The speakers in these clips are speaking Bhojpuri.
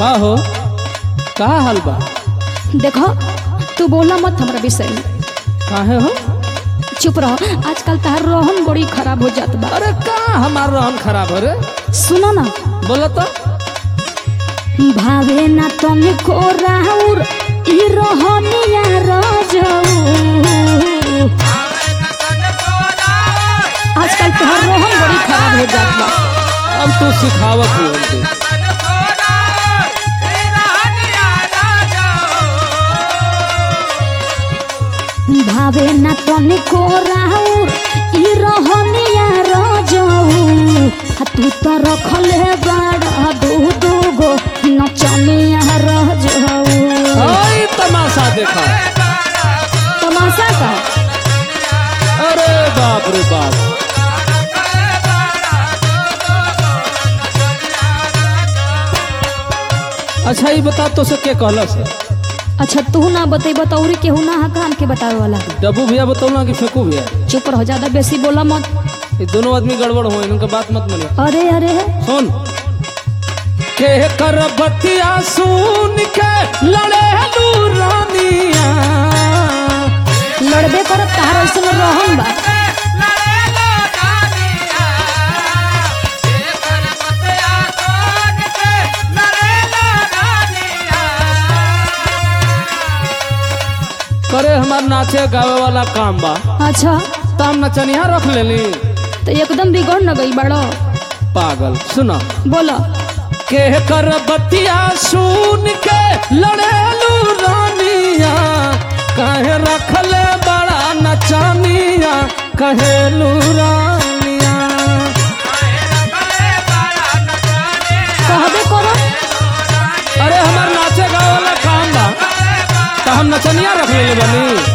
का हो का हाल बा देखो तू बोला मत हमरा विषय में काहे हो चुप रहो आजकल तार रोहन बड़ी खराब हो जात बा अरे का हमार रहन खराब है रे सुनो ना बोलो तो भावे ना तने को राउर ई रोहनिया रजऊ आजकल तोहर रोहन बड़ी खराब हो जात बा अब तू सिखावत हो हमके भावे ना तने को राउर ई रोहनिया रजऊ आ तू तो रखले बाड़ा दू दू गो नचनिया रजऊ आई तमाशा देखा तमाशा का अरे बाप रे बाप अच्छा ये बता तो से के कहला से अच्छा तू ना बतेब तो और केहू ना कान के बतावे वाला डब्बू भैया बताऊँ कि फेंकू भैया चुप रहो ज्यादा बेसी बोला मत ये दोनों आदमी गड़बड़ हो इनका बात मत मानिए अरे अरे सुन के कर बतिया सुन के लड़े रानिया लड़बे करत तार ऐसे रहन बा करे हमार नाचे गावे वाला काम बा अच्छा तो हम नचनिया रख लेली तो एकदम बिगड़ न गई बड़ो पागल सुना बोलो के कर बतिया सुन के लड़ेलू रानिया कहे रखले बड़ा नचानिया कहेलू रानिया कहबे करो अरे हमार नाचे गावे वाला काम बा तो हम नचनिया रख लेले बनी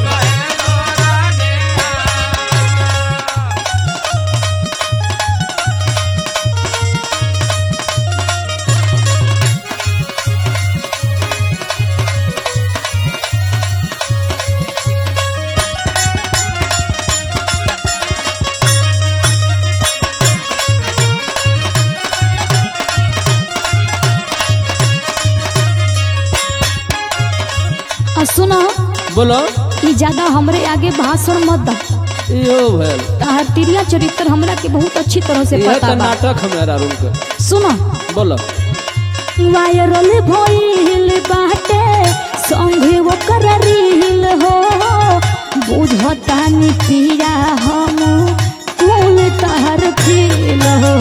आ सुनो बोलो ई ज्यादा हमरे आगे भाषण मत दा यो भैल तार तिरिया चरित्र हमरा के बहुत अच्छी तरह से यह पता तो बा नाटक हमारा रूम के सुनो बोलो वायरल भइल बाटे संगे ओकर रील हो बुझतानी पिया हम कुल तहर फील हो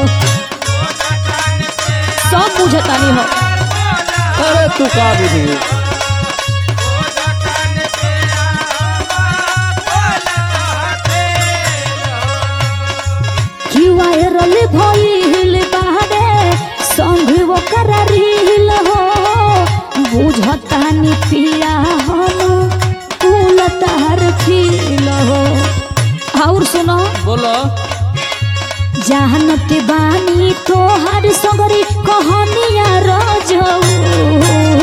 सब बुझतानी हो अरे तू का बुझी कि वायरल भइल बाटे संगे ओकर रील हो बुझतानी पिया हम कुल तहर फील हो और सुनो बोलो जानत बानी तोहर सगरी कहनिया रजऊ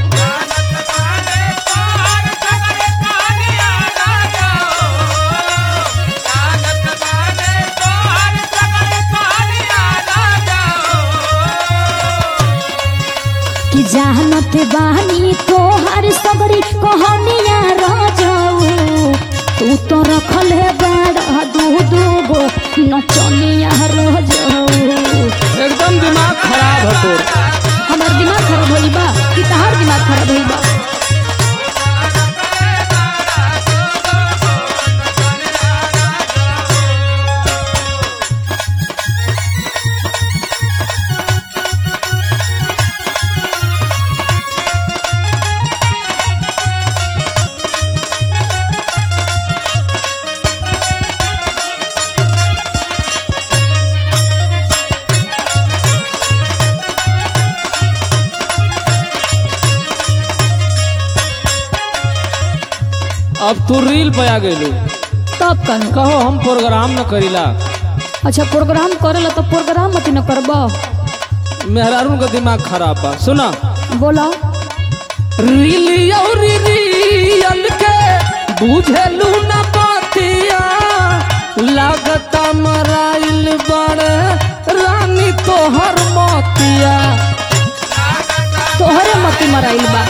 कि जानत बानी तोहर सगरी कहनिया रजऊ तू तो रखले बड़ा दू दू गो नचनिया रजऊ एकदम दिमाग खराब है तोर हमार दिमाग खराब होई बा कि तहार दिमाग खराब होई बा अब तू रील पे आ गइलू तब कनु कहो हम प्रोग्राम न करीला अच्छा प्रोग्राम करेला तो प्रोग्राम मत न करबो मेहरारू का दिमाग खराब बा सुना बोलो रील और रियल के बुझेलू न बातिया लागता मराइल बड़े रानी तोहर मोतिया तोहरे मती मराइल बा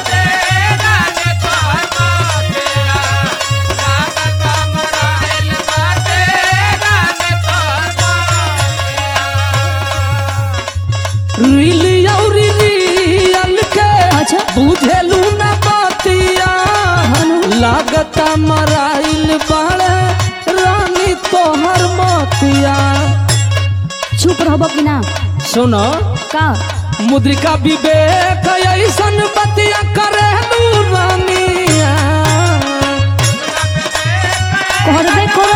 रील और रियल के अच्छा बुझेलू न बतिया हनु लागता मराइल बाड़े रानी तोहर मोतिया चुप रहब कि ना सुनो का मुद्रिका विवेक ऐसन बतिया करेलू रानिया करबे करो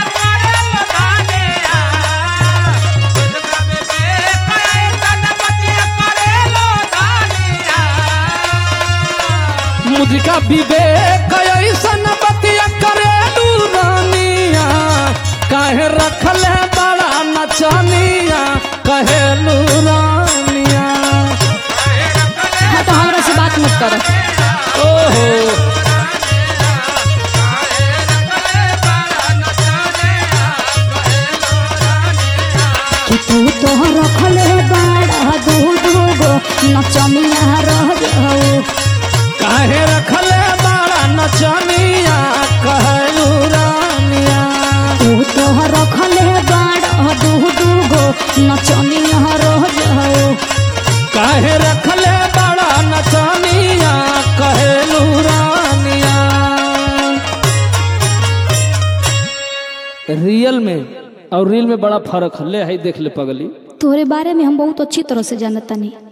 मुद्रिका विवेक ऐसन बतिया करेलू रानिया काहे रखले बड़ा नचनिया कहेलू रानिया हाँ तो हमरा से बात मत कर ओहो कि तू तो रखले बाड़ा दू दू गो नचनिया रह जाऊ काहे रखले बड़ा नचनिया कहेलू रानिया तू तो रखले बाड़ा दू दू गो नचनिया रह जाऊ काहे रखले बड़ा नचनिया कहेलू रानिया रियल में और रील में बड़ा फर्क है ले है देख ले पगली तोरे बारे में हम बहुत अच्छी तरह से जानता नहीं